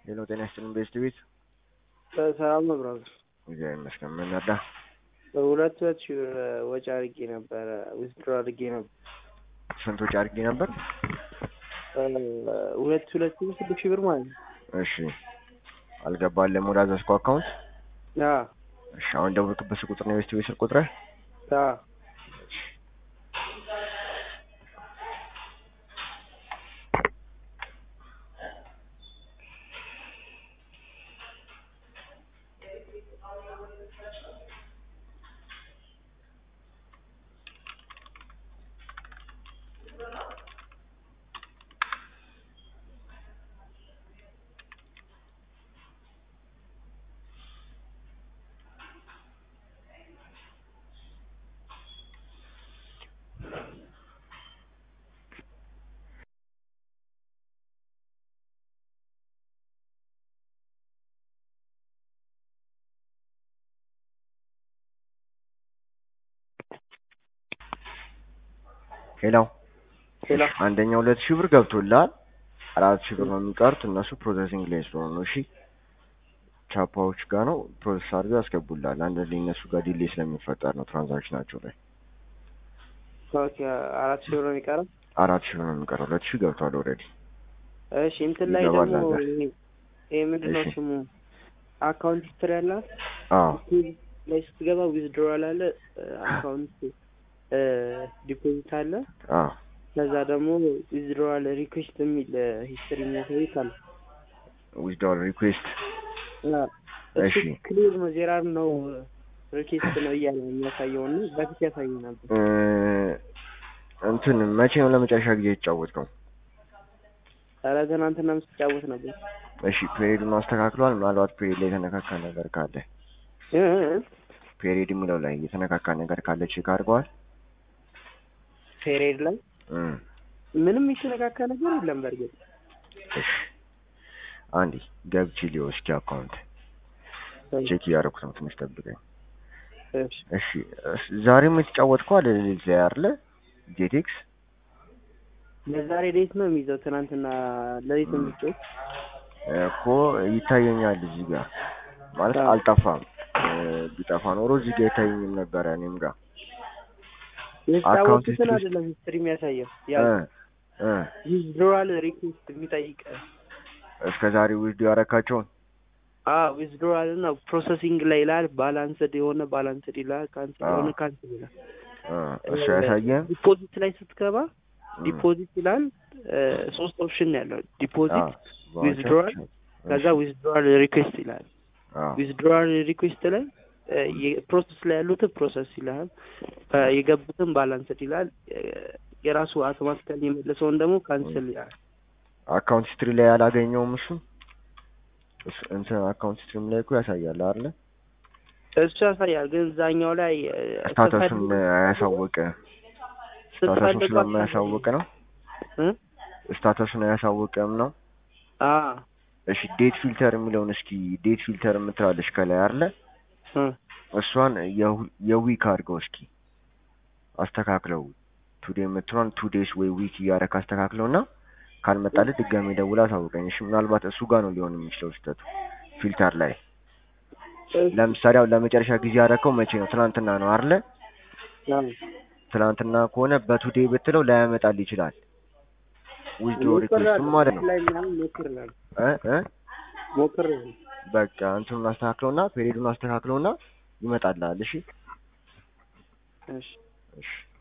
ሄሎ ጤና ይስጥልን ቤስት ቤት ሰላም ነው ብራዘር። እግዚአብሔር ይመስገን። ምን ነዳ? ሁለት ሁለት ሺህ ብር ወጪ አድርጌ ነበረ ዊዝድሮ አድርጌ ነበር። ስንት ወጪ አድርጌ ነበር? ሁለት ሁለት ሺህ ስድስት ሺህ ብር ማለት ነው። እሺ አልገባለም ወደ አዘዝኩ አካውንት። አዎ እሺ አሁን ደውልክበት ቁጥር ነው የቤስት ቤት ስልክ ቁጥር? አዎ ሄሎ ሄሎ አንደኛው ሁለት ሺህ ብር ገብቶልሃል። አራት ሺህ ብር ነው የሚቀሩት እነሱ ፕሮሰሲንግ ላይ ስለሆኑ ነው። እሺ ቻፓዎች ጋር ነው ፕሮሰስ አድርገው ያስገቡልሃል። አንድ ላይ እነሱ ጋር ዲሌይ ስለሚፈጠር ነው ትራንዛክሽናቸው ላይ ኦኬ አራት ሺህ ብር ነው የሚቀረው። አራት ሺህ ብር ነው የሚቀረው። ሁለት ሺህ ገብቷል ኦልሬዲ። እሺ እንትን ላይ ይገባል ደግሞ ነገር። ይሄ ይሄ ምንድን ነው እሺ። ስሙ አካውንት ሂስትሪ ያላት አዎ ላይ ስትገባ ዊዝድሮዋል አለ አካውንት ዲፖዚት አለ አዎ ከዛ ደግሞ ዊዝድሮዋል ሪኩዌስት የሚል ሂስትሪ የሚያሳይ ካለ ዊዝድሮዋል ሪኩዌስት እሱ እሺ። ክሊር ነው ዜራር ነው ሪኩዌስት ነው እያለ የሚያሳየው እና በፊት ያሳይ ነበር። እንትን መቼ ነው ለመጨረሻ ጊዜ የተጫወትከው? ኧረ ትናንትና ስትጫወት ነበር። እሺ ፔሪዱን አስተካክሏል። ምናልባት ፔሪድ ላይ የተነካካ ነገር ካለ እ እ ፔሪድ የሚለው ላይ የተነካካ ነገር ካለ ቼክ አድርገዋል። ፔሬድ ላይ እም፣ ምንም የተነካካ ነገር የለም። በእርግጥ እሺ አንዴ ገብቼ ሊዮ እስኪ አካውንት ቼክ እያደረኩት ነው። ትንሽ ጠብቀኝ። እሺ እሺ እስ- ዛሬም የተጫወትከው አለ ሌሊት ላይ አይደለ? ጄቴክስ ለዛሬ ሌት ነው የሚይዘው። ትናንትና ለሌት ነው የሚጮህ። እኮ ይታየኛል እዚህ ጋር ማለት አዎ። አልጠፋም። እ፣ ቢጠፋ ኖሮ እዚህ ጋር ይታየኝም ነበረ እኔም ጋር የተጫወቱትን history- አይደለም ሂስትሪ የሚያሳየው ያ እ እ ዊዝድሮዋል ሪኩዌስት የሚጠይቅ እስከ ዛሬ ዊዝዲዮ ያረካቸውን ዊዝድሮዋል እና ፕሮሰሲንግ ላይ ይላል። ባላንስድ የሆነ ባላንስድ ይላል። ካንስል አዎ። የሆነ ካንስል ይላል። እ፣ እሱ ያሳየን ዲፖዚት ላይ ስትገባ ዲፖዚት ይላል። እ፣ ሶስት ኦፕሽን ነው ያለው ዲፖዚት፣ withdrawal ከዛ ዊዝድሮዋል ሪኩዌስት ይላል። ዊዝድሮዋል ሪኩዌስት ላይ ፕሮሰስ ላይ ያሉትን ፕሮሰስ ይላል። እ፣ የገቡትን ባላንስድ ይላል። እ፣ የራሱ አውቶማቲካሊ የመለሰውን ደግሞ ካንስል ይላል። አካውንት ሂስትሪ ላይ ያላገኘውም እሱ እሱ- እንትን አካውንት ሂስትሪም ላይ እኮ ያሳያል አይደለ? እሱ ያሳያል። ግን እዛኛው ላይ እ፣ ስታተሱን ስትፈልግ- አያሳወቀ ስታተሱን ስትፈልግ ስለማያሳውቅ ነው። እ? ስታተሱን አያሳውቅም ነው። አ እሺ ዴት ፊልተር የሚለውን እስኪ ዴት ፊልተር የምትላለች ከላይ አይደለ? እ፣ እሷን የሁ- የዊክ አድርገው እስኪ አስተካክለው። ቱዴ የምትሏን ቱ ዴይስ ወይ ዊክ እያደረክ አስተካክለው እና ካልመጣልህ ድጋሜ ደውላ አሳውቀኝ። እሺ ምናልባት እሱ ጋር ነው ሊሆን የሚችለው ስህተቱ ፊልተር ላይ። ለምሳሌ አሁን ለመጨረሻ ጊዜ ያደረከው መቼ ነው? ትናንትና ነው አይደለ? አ ትናንትና ከሆነ በቱዴ ብትለው ላያመጣል ይችላል። ዊዝድሮ ሪኩዌስቱም ማለት ነው ላይ ምናምን ሞክርናል እ እ ሞክርናል። በቃ እንትኑን አስተካክለውና ፔሪዱን አስተካክለውና ይመጣልሃል። እሺ እሺ እሺ